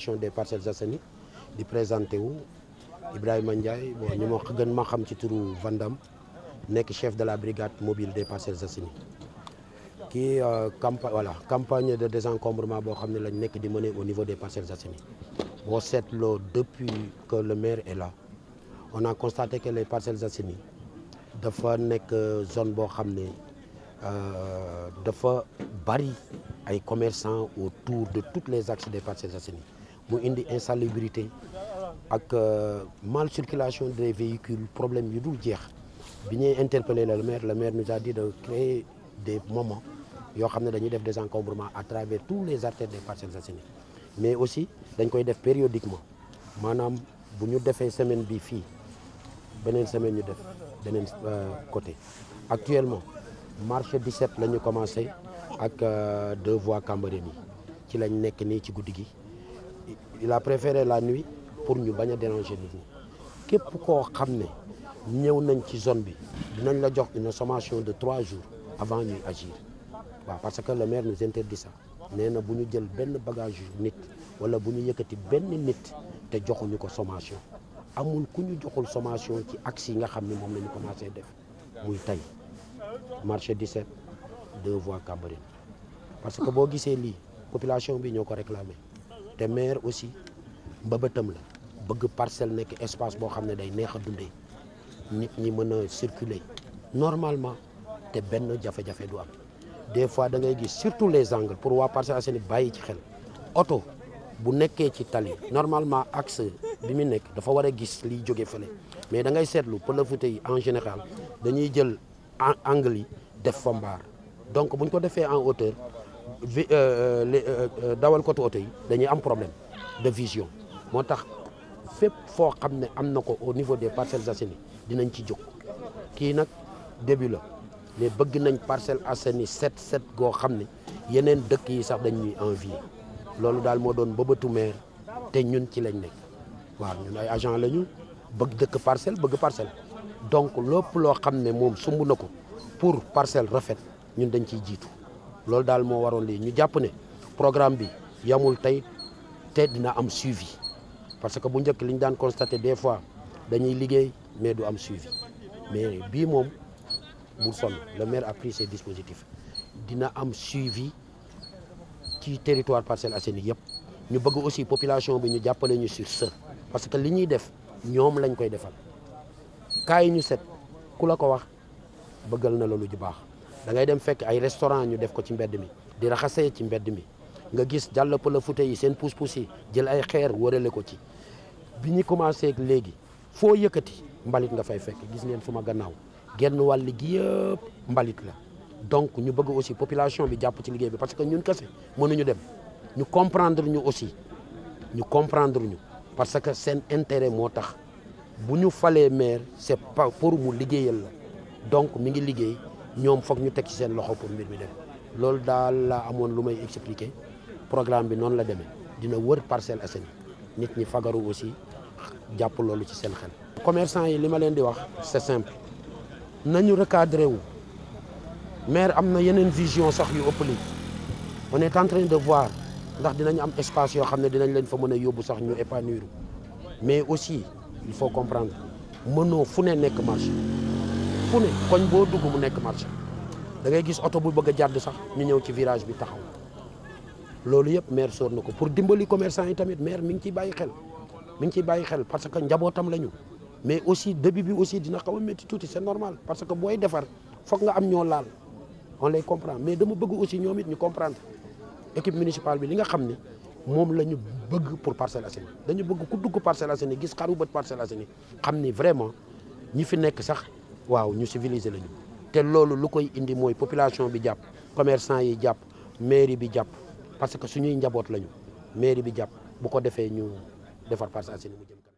population des Parcelles Assainies di présenté wu Ibrahima Ndiaye bon ñu ma gën ma xam ci turu Vandam nekk chef de la brigade mobile des Parcelles Assainies kii campagne voilà campagne de désencombrement boo xam ne lañ nekk di mener au niveau des Parcelles Assainies boo seetloo depuis que le maire est là on a constaté que les Parcelles Assainies dafa nekk zone boo xam ne dafa bari ay commerçants autour de tous les axes des Parcelles Assainies mu indi insalubrité ak mal circulation des véhicules problème yu dul jeex bi ñuy interpellé le maire le maire nous a dit de créer des moments yoo xam ne dañuy def des encombrements à travers tous les artères des Parcelles Assainies mais aussi dañ koy def périodiquement maanaam bu ñu defee semaine bi fii beneen semaine ñu def beneen côté actuellement marché 17 la ñu commencé ak deux voies Cambérène yi ci lañ nekk nii ci guddi gi il a préféré la nuit pour ñu bañ a déranger nit ñi képp koo xam ne ñëw nañ ci zone bi dinañ la jox une sommation de trois jours avant ñuy agir waaw parce que le maire nous interdit ça nee na bu ñu jël benn bagage nit wala bu ñu yëkkati benn nit te joxuñu ko sommation amul ku ñu joxul sommation ci axe yi nga xam ne moom la ñu commencé def muy tey marché 17 deux voies Cambérène parce que boo gisee lii population bi ñoo ko réclamé te maire aussi mbëbëtam la bëgg parcelle nekk espace boo xam ne day neex a dundee nit ñi mën a circuler normalement te benn jafe-jafe du am des fois da ngay gis surtout les angles pour waa Parcelles Assainies bàyyi ci xel oto bu nekkee ci tali normalement axe bi mu nekk dafa war a gis liy jóge fële mais da ngay seetlu pëlafute yi en général dañuy jël angle yi def fa mbaar donc bu ñu ko defee en hauteur vi dawal côté oto yi dañuy am problème de vision moo tax fépp foo xam ne am na ko au niveau des Parcelles Assainies dinañ ci jóg kii nag début la mais bëgg nañ Parcelles Assainies set set goo xam ne yeneen dëkk yi sax dañ ñuy envier loolu daal moo doon bëbëtu maire te ñun ci lañ nekk waaw ñun ay agent la ñu bëgg dëkk parcelle bëgg parcelle donc lépp loo xam ne moom sumb na ko pour parcelle rafet ñun dañ ciy jiitu loolu daal moo waroon lii ñu jàpp ne programme bi yamul tey te dina am suivi parce que bu njëkk li ñu daan constaté des fois dañuy liggéey mais du am suivi mais bii moom bu sonn le maire a pris ses dispositifs dina am suivi ci territoire Parcelles Assainies yëpp ñu bëgg aussi population bi ñu jàppale ñu sur ce parce que li ñuy def ñoom lañ koy defal kaay ñu set ku la ko wax bëggal na la lu ju baax da ngay dem fekk ay restaurant ñu def ko ci mbedd mi di raxasee ci mbedd mi nga gis jàll pëla fute yi seen pousse-pousse yi jël ay xeer wërale ko ci bi ñu commencé léegi foo yëkkati mbalit nga fay fekk gis ngeen suma gannaaw genn wàll gi yëpp mbalit la donc ñu bëgg aussi population bi jàpp ci liggéey bi parce que ñun kese mënuñu dem ñu comprendre ñu aussi ñu comprendre ñu parce que seen intérêt moo tax bu ñu falee maire c'est pas pour mu liggéeyal la donc mi ngi liggéey ñoom foog ñu teg ci seen loxo pour mbir mi dem loolu daal laa amoon lu may expliquer programme bi noonu la demee dina wër Parcelles Assainies nit ñi fagaru aussi jàpp loolu ci seen xel. commerçant yi li ma leen di wax c'est simple nañu recadré wu maire am na yeneen vision sax yu ëpp lii on est en train de voir ndax dinañ am espace yoo xam ne dinañ leen fa mën a yóbbu sax ñu épanouir mais aussi il faut comprendre mënoo fu ne nekk marché fu ne koñ boo dugg mu nekk marché da ngay gis oto bu bëgg a jàdd sax ñu ñëw ci virage bi taxaw loolu yëpp maire soor na ko pour dimbali commerçant yi tamit maire mi ngi ciy bàyyi xel mi ngi ciy bàyyi xel parce que njabootam la ñu mais aussi début bi aussi dina xaw a métti tuuti c'est normal parce que booy defar foog nga am ñoo laal on les comprend mais dama bëgg aussi ñoom it ñu comprendre équipe municipale bi li nga xam ni moom la ñu bëgg pour Parcelles Assainies dañu bëgg ku dugg Parcelles Assainies gis xaru bët Parcelles Assainies xam ni vraiment ñi fi nekk sax waaw ñu civilisé lañu te loolu lu koy indi mooy population bi jàpp commerçant yi jàpp mairie bi jàpp parce que suñuy njaboot lañu mairie bi jàpp bu ko defee ñu defar Parcelles Assainies mu jëm